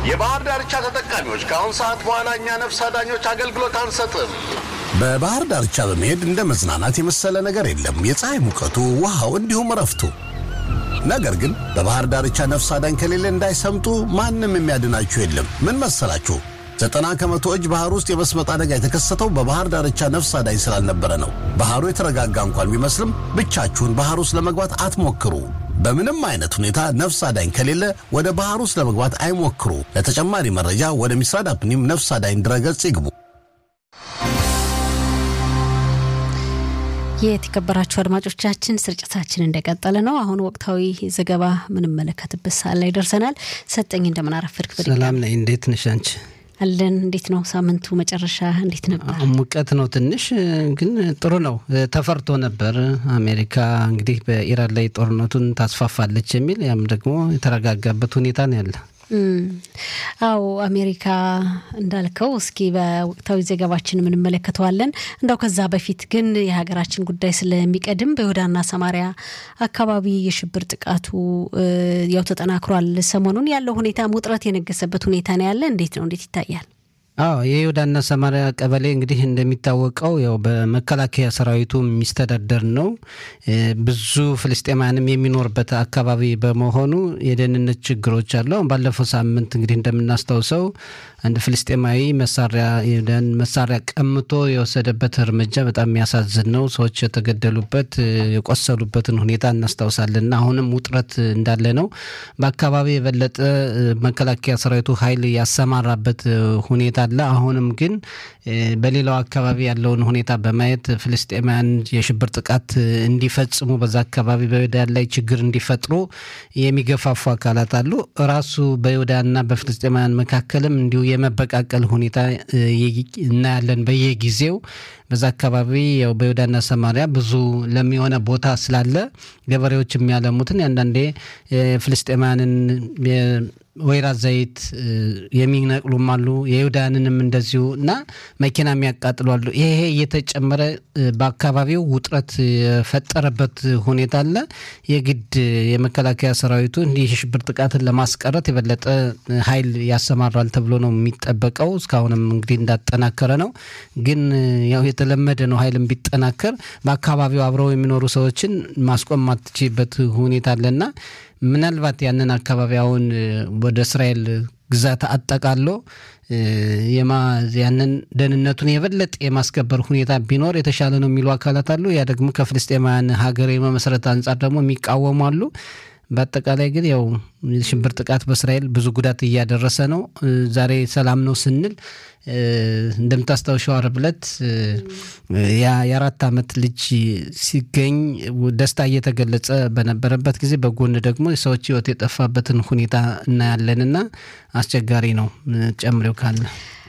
የባህር ዳርቻ ተጠቃሚዎች ከአሁን ሰዓት በኋላ እኛ ነፍስ አዳኞች አገልግሎት አንሰጥም። በባህር ዳርቻ በመሄድ እንደ መዝናናት የመሰለ ነገር የለም። የፀሐይ ሙቀቱ፣ ውሃው፣ እንዲሁም እረፍቱ። ነገር ግን በባህር ዳርቻ ነፍስ አዳኝ ከሌለ እንዳይሰምጡ ማንም የሚያድናችሁ የለም። ምን መሰላችሁ? ዘጠና ከመቶ እጅ ባህር ውስጥ የመስመጥ አደጋ የተከሰተው በባህር ዳርቻ ነፍስ አዳኝ ስላልነበረ ነው። ባህሩ የተረጋጋ እንኳን ቢመስልም ብቻችሁን ባህር ውስጥ ለመግባት አትሞክሩ። በምንም አይነት ሁኔታ ነፍስ አዳኝ ከሌለ ወደ ባህር ውስጥ ለመግባት አይሞክሩ። ለተጨማሪ መረጃ ወደ ሚስራድ አፕኒም ነፍስ አዳኝ ድረገጽ ይግቡ። የተከበራችሁ አድማጮቻችን ስርጭታችን እንደቀጠለ ነው። አሁን ወቅታዊ ዘገባ ምንመለከትበት ሰዓት ላይ ደርሰናል። ሰጠኝ እንደምን አረፈድክ? ሰላም ነኝ። እንዴት ነሽ አንቺ? አለን። እንዴት ነው ሳምንቱ መጨረሻ እንዴት ነበር? ሙቀት ነው ትንሽ፣ ግን ጥሩ ነው። ተፈርቶ ነበር አሜሪካ እንግዲህ በኢራን ላይ ጦርነቱን ታስፋፋለች የሚል ያም ደግሞ የተረጋጋበት ሁኔታ ነው ያለ አዎ አሜሪካ እንዳልከው እስኪ በወቅታዊ ዘገባችን የምንመለከተዋለን። እንደው ከዛ በፊት ግን የሀገራችን ጉዳይ ስለሚቀድም በይሁዳና ሰማሪያ አካባቢ የሽብር ጥቃቱ ያው ተጠናክሯል። ሰሞኑን ያለው ሁኔታ ውጥረት የነገሰበት ሁኔታ ነው ያለ። እንዴት ነው? እንዴት ይታያል? አዎ የይሁዳና ሰማሪያ ቀበሌ እንግዲህ እንደሚታወቀው ያው በመከላከያ ሰራዊቱ የሚስተዳደር ነው። ብዙ ፍልስጤማያንም የሚኖርበት አካባቢ በመሆኑ የደህንነት ችግሮች አሉ። አሁን ባለፈው ሳምንት እንግዲህ እንደምናስታውሰው አንድ ፍልስጤማዊ መሳሪያ የደን መሳሪያ ቀምቶ የወሰደበት እርምጃ በጣም የሚያሳዝን ነው። ሰዎች የተገደሉበት የቆሰሉበትን ሁኔታ እናስታውሳለን። አሁንም ውጥረት እንዳለ ነው። በአካባቢ የበለጠ መከላከያ ሰራዊቱ ኃይል ያሰማራበት ሁኔታ አለ። አሁንም ግን በሌላው አካባቢ ያለውን ሁኔታ በማየት ፍልስጤማውያን የሽብር ጥቃት እንዲፈጽሙ በዛ አካባቢ በይሁዳን ላይ ችግር እንዲፈጥሩ የሚገፋፉ አካላት አሉ። ራሱ በይሁዳና በፍልስጤማውያን መካከልም እንዲሁ የመበቃቀል ሁኔታ እናያለን በየጊዜው በዛ አካባቢ ያው በይሁዳና ሰማሪያ ብዙ ለሚሆነ ቦታ ስላለ ገበሬዎች የሚያለሙትን አንዳንዴ ፍልስጤማውያንን ወይራ ዘይት የሚነቅሉም አሉ። የይሁዳንንም እንደዚሁ እና መኪና የሚያቃጥሉ አሉ። ይሄ እየተጨመረ በአካባቢው ውጥረት የፈጠረበት ሁኔታ አለ። የግድ የመከላከያ ሰራዊቱ እንዲህ የሽብር ጥቃትን ለማስቀረት የበለጠ ኃይል ያሰማራል ተብሎ ነው የሚጠበቀው። እስካሁንም እንግዲህ እንዳጠናከረ ነው። ግን ያው የተለመደ ነው። ኃይልም ቢጠናከር በአካባቢው አብረው የሚኖሩ ሰዎችን ማስቆም ማትችበት ሁኔታ አለና ምናልባት ያንን አካባቢ አሁን ወደ እስራኤል ግዛት አጠቃሎ ያንን ደህንነቱን የበለጠ የማስከበር ሁኔታ ቢኖር የተሻለ ነው የሚሉ አካላት አሉ። ያ ደግሞ ከፍልስጤማውያን ሀገር የመመስረት አንጻር ደግሞ የሚቃወሙ አሉ። በአጠቃላይ ግን ያው የሽብር ጥቃት በእስራኤል ብዙ ጉዳት እያደረሰ ነው። ዛሬ ሰላም ነው ስንል እንደምታስታውሸው ዓርብ ዕለት የአራት ዓመት ልጅ ሲገኝ ደስታ እየተገለጸ በነበረበት ጊዜ በጎን ደግሞ የሰዎች ሕይወት የጠፋበትን ሁኔታ እናያለንና አስቸጋሪ ነው። ጨምሬው ካለ